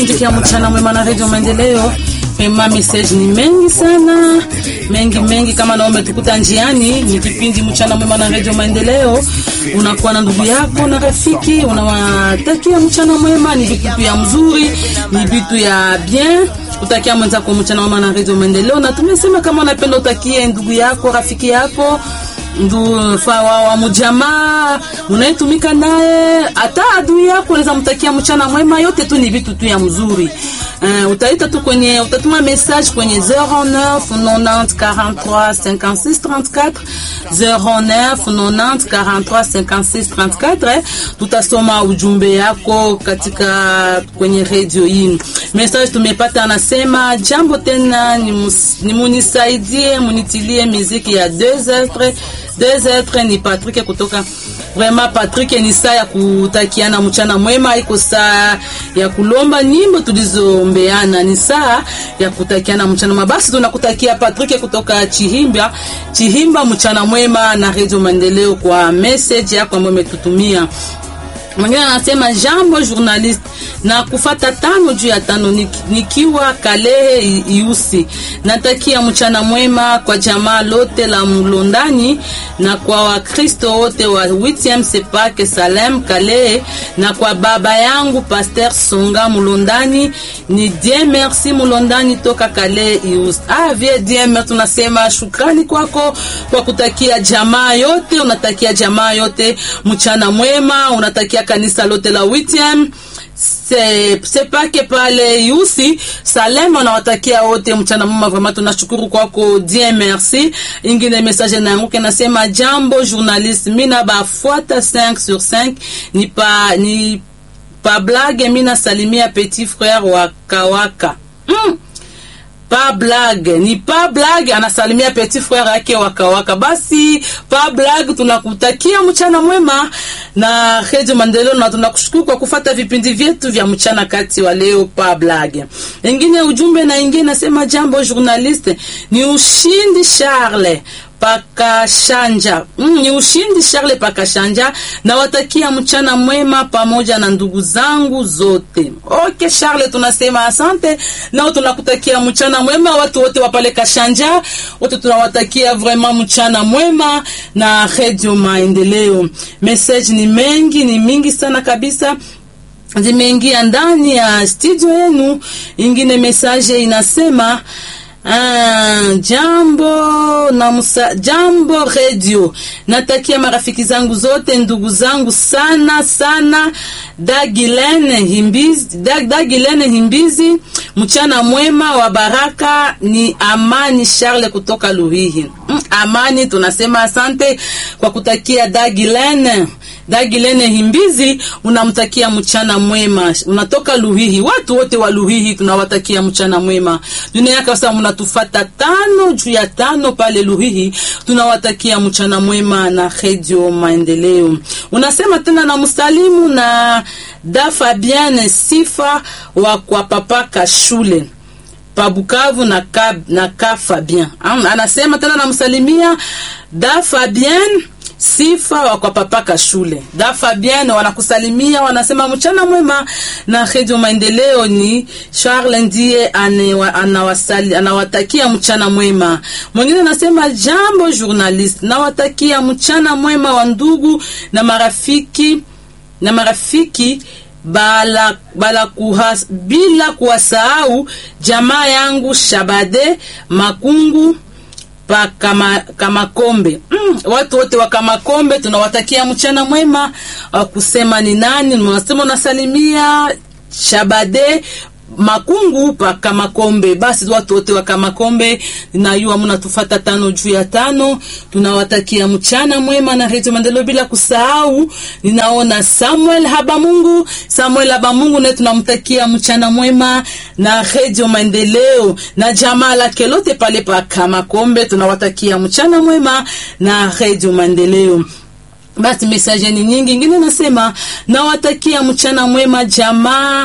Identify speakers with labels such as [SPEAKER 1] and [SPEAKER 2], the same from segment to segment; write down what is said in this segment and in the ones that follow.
[SPEAKER 1] kipindi cha mchana mwema na Radio Maendeleo. Mema message ni mengi sana, mengi mengi. Kama na umetukuta njiani, ni kipindi mchana mwema na Radio Maendeleo. Unakuwa na ndugu yako na rafiki, unawatakia mchana mwema. Ni vitu ya mzuri, ni vitu ya bien utakia mwenzako mchana mwema na Radio Maendeleo. Na tumesema kama unapenda utakie ndugu yako, rafiki yako ndu fa wa, wa mujamaa unayetumika naye, hata adui yako unaweza mtakia mchana mwema. Yote tu ni vitu tu ya mzuri. Uh, utaita tu kwenye utatuma message kwenye 09 90 43 56 34 09 90 43 56 34 eh. Tutasoma ujumbe yako katika kwenye radio hii. Message tumepata anasema, jambo tena, ni munisaidie munitilie muziki ya 2 heures 2 heures. Ni Patrick kutoka Vraiment Patrick, ni saa ya kutakiana mchana mwema, iko saa ya kulomba nyimbo tulizombeana, ni saa ya kutakiana mchana mwema. Basi tunakutakia Patrick kutoka Chihimba, Chihimba, mchana mwema na Radio Maendeleo kwa message yako ambayo umetutumia. Mwingine anasema jambo journalist, na kufata tano juu ya tano nikiwa Kalehe Iusi. Natakia mchana mwema kwa jamaa lote la Mlondani na kwa Wakristo wote wa Witiam Sepake Salem Kalehe na kwa baba yangu Pasteur Songa Mlondani. Ni Dieu merci Mlondani toka Kalehe Iusi. Ah, vie Dieu merci, tunasema shukrani kwako kwa kutakia jamaa yote, unatakia jamaa yote mchana mwema, unatakia kanisa lote la Witiam sepake pale Yusi Salem, unawatakia wote mchana mwema. Vraiment tunashukuru kwako Dieu merci. Ingine message na yangu nasema jambo journaliste, mina bafuata 5 sur 5 ni pa ni pa blague, mina salimia petit frère wa Kawaka mm. Pa blague ni pa blague, anasalimia petit frère yake wakawaka. Basi pa blague, tunakutakia mchana mwema na Radio Maendeleo, na tunakushukuru kwa kufata vipindi vyetu vya mchana kati wa leo. Pa blague ingine ujumbe na ingine nasema jambo journaliste, ni ushindi Charles Pakashanja mm, ni ushindi Charles Pakashanja, na watakia mchana mwema pamoja na ndugu zangu zote. Okay Charles, tunasema asante, nao tunakutakia mchana mwema. Watu wote wa pale Kashanja wote tunawatakia vraiment mchana mwema na Radio Maendeleo. Message ni mengi, ni mingi sana kabisa zimeingia ndani ya studio yenu. Ingine message inasema Ah, jambo na musa, jambo radio, natakia marafiki zangu zote ndugu zangu sana sana, Dagilene Himbizi, Dag, Dagilene Himbizi, mchana mwema wa baraka. Ni Amani Charles kutoka Luhihi. Mm, Amani, tunasema asante kwa kutakia Dagilene Dagilene Himbizi, unamtakia mchana mwema. Unatoka Luhihi, watu wote wa Luhihi tunawatakia mchana mwema. Dunia yake sasa, mnatufata tano juu ya tano pale Luhihi, tunawatakia mchana mwema na Radio Maendeleo. Unasema tena na msalimu na da Fabienne Sifa wa kwa papaka shule Pabukavu na ka, na ka Fabien. Anasema tena namsalimia da Fabienne Sifa wa kwa papaka shule da Fabienne, wanakusalimia wanasema mchana mwema na Radio Maendeleo. Ni Charles ndiye anawasali anawatakia mchana mwema. Mwingine anasema jambo journalist, nawatakia mchana mwema wa ndugu na marafiki na marafiki bala, bala kuhas, bila kuwasahau jamaa yangu Shabade Makungu pa kama, Kamakombe mm, watu wote wa Kamakombe tunawatakia mchana mwema. Kusema ni nani unasema unasalimia Shabade Makungu pa Kamakombe. Basi watu wote wa Kamakombe na yua mnatufata tano juu ya tano, tunawatakia mchana mwema na Radio Maendeleo, bila kusahau ninaona Samuel Habamungu, Samuel Habamungu naye tunamtakia mchana mwema na Radio Maendeleo na jamaa lake lote pale pa Kamakombe, tunawatakia mchana mwema na Radio Maendeleo. Basi message ni nyingi, ingine nasema nawatakia mchana mwema jamaa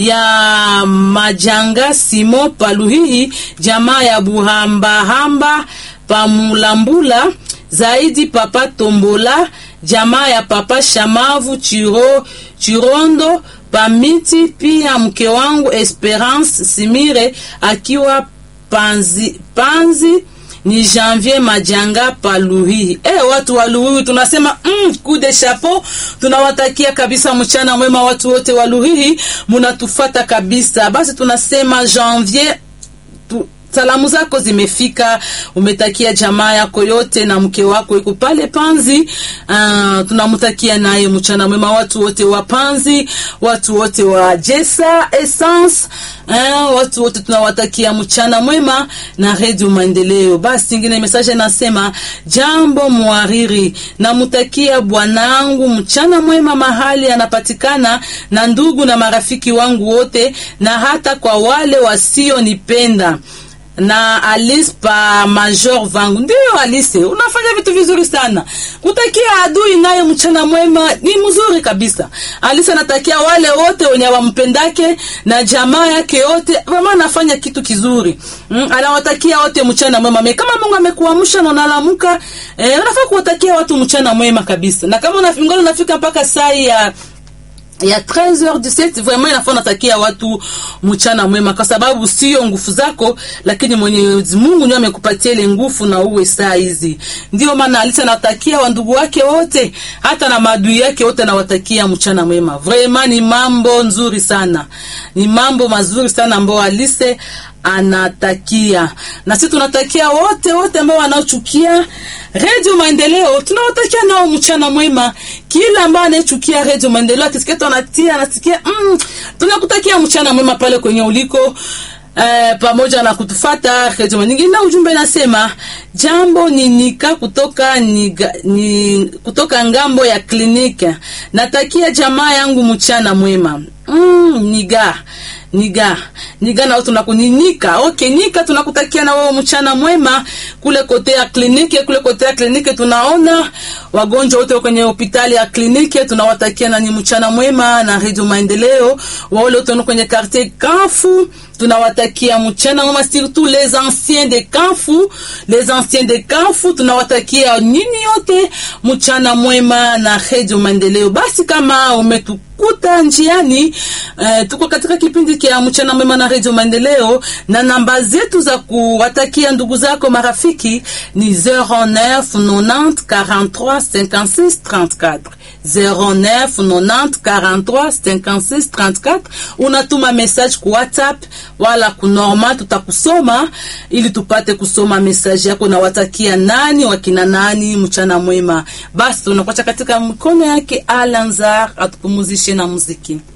[SPEAKER 1] ya Majanga Simo Paluhihi, jamaa ya Buhambahamba Pamulambula, zaidi Papa Tombola, jamaa ya Papa Shamavu Chiro Chirondo Pamiti, pia mke wangu Esperance Simire akiwa Panzi, Panzi ni Janvier Majanga pa Luhihi. Eh, watu wa Luhihi tunasema mm, coup de chapeau. Tunawatakia kabisa mchana mwema watu wote wa Luhihi, munatufata kabisa. Basi tunasema Janvier tu, salamu zako zimefika, umetakia jamaa yako yote na mke wako yuko pale Panzi. Uh, tunamtakia naye mchana mwema watu wote wa Panzi, watu wote wa Jesa Essence uh, watu wote tunawatakia mchana mwema na Radio Maendeleo. Basi ingine message nasema jambo mwariri, namtakia bwanangu mchana mwema mahali anapatikana na ndugu na marafiki wangu wote na hata kwa wale wasionipenda na Alice pa Major vangu. Ndio Alice, unafanya vitu vizuri sana. Kutakia adui naye mchana mwema ni mzuri kabisa. Alice anatakia wale wote wenye wampendake na jamaa yake yote, mama anafanya kitu kizuri. Mm, anawatakia wote mchana mwema. Me, kama Mungu amekuamsha na unalamuka, eh, unafaa kuwatakia watu mchana mwema kabisa. Na kama unafika unafika mpaka saa ya ya 13h17 vraiment inafaa natakia watu mchana mwema, kwa sababu sio nguvu zako, lakini Mwenyezi Mungu ndiye amekupatia ile nguvu na uwe saa hizi. Ndio maana Alisa natakia wandugu wake wote, hata na maadui yake wote, nawatakia mchana mwema. Vraiment ni mambo nzuri sana, ni mambo mazuri sana ambao Alise anatakia na sisi tunatakia wote wote ambao wanaochukia Radio Maendeleo, tunawatakia nao mchana mwema. Kila ambaye anayechukia Radio Maendeleo akisikia tunatia anasikia mm, tunakutakia mchana mwema pale kwenye uliko eh, pamoja na kutufata Radio nyingine. Na ujumbe nasema jambo ni nika kutoka niga, ni kutoka ngambo ya kliniki. Natakia jamaa yangu mchana mwema mm, niga niga niga na tunakuninika okay, nika tunakutakia na wewe mchana mwema kule kote ya kliniki. Kule kote ya kliniki tunaona wagonjwa wote kwenye hospitali ya kliniki, tunawatakia na ni mchana mwema na Radio Maendeleo. Wale wote kwenye quartier Kanfu tunawatakia mchana mwema, surtout les anciens de Kanfu, les anciens de Kanfu tunawatakia nyinyi yote mchana mwema na Radio Maendeleo. Basi kama umetu kuta njiani eh, tuko katika kipindi kia mchana mwema na Radio Maendeleo, na namba zetu za kuwatakia ndugu zako marafiki ni 09 90 43 56 34 09 90 43 56 34. Unatuma message ku WhatsApp wala ku normal, tutakusoma ili tupate kusoma message yako na watakia nani wakina nani mchana mwema. Basi tunakuacha katika mikono yake Alanzar atupumuzishe na muziki.